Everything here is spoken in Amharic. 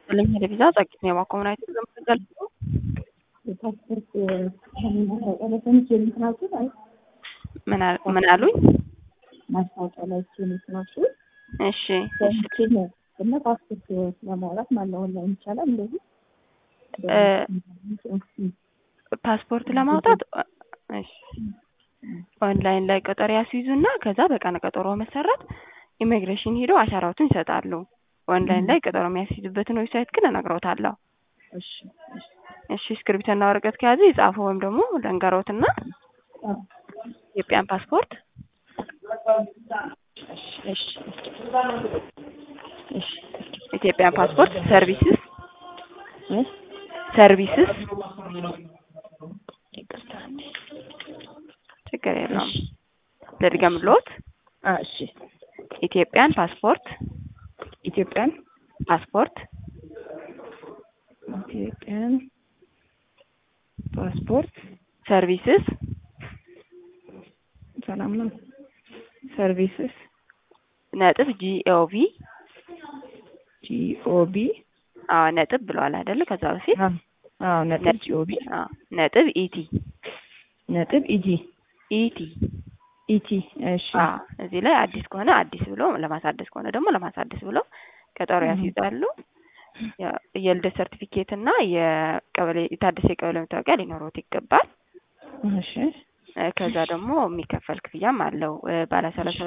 ይስጥልኝ ቴሌቪዛ ጸቂት ነው የማኮምናይት ዘምትገልጹ የፓስፖርት ማስታወቂያ ላይ የምትናችሁ አይ ምን አሉኝ? ማስታወቂያ ላይ የምትናችሁ እሺ ሰምቼ ነው እና ፓስፖርት ለማውጣት ማነው ኦንላይን ይቻላል እንደዚህ ፓስፖርት ለማውጣት እሺ ኦንላይን ላይ ቀጠሮ ያስይዙና ከዛ በቀነ ቀጠሮ መሰረት ኢሚግሬሽን ሄደው አሻራዎትን ይሰጣሉ። ኦንላይን ላይ ቀጠሮ የሚያስይዙበትን ዌብሳይት ግን እነግሮታለሁ። እሺ እሺ እስክሪብቶና ወረቀት ከያዙ ይጻፉ ወይም ደግሞ ለንገሮትና ኢትዮጵያን ፓስፖርት እሺ እሺ ኢትዮጵያን ፓስፖርት ሰርቪስስ እ ሰርቪስስ ይቅርታ ችግር የለውም። ልድገምልዎት። እሺ ኢትዮጵያን ፓስፖርት ኢትዮጵያን ፓስፖርት ኢትዮጵያን ፓስፖርት ሰርቪስስ ሰላም ነው ሰርቪስስ ነጥብ ጂኦቪ ጂኦቢ አዎ ነጥብ ብለዋል አይደለ? ከዛ በፊት አዎ ነጥብ ጂኦቢ አዎ ነጥብ ኢቲ ነጥብ ኢጂ ኢቲ ኢቲ እሺ አዎ እዚህ ላይ አዲስ ከሆነ አዲስ ብሎ ለማሳደስ ከሆነ ደግሞ ለማሳደስ ብሎ ቀጠሮ ያስይዛሉ። የልደት ሰርቲፊኬት እና የቀበሌ የታደሰ የቀበሌ መታወቂያ ሊኖሩት ይገባል። እሺ ከዛ ደግሞ የሚከፈል ክፍያም አለው ባለ ሰላሳ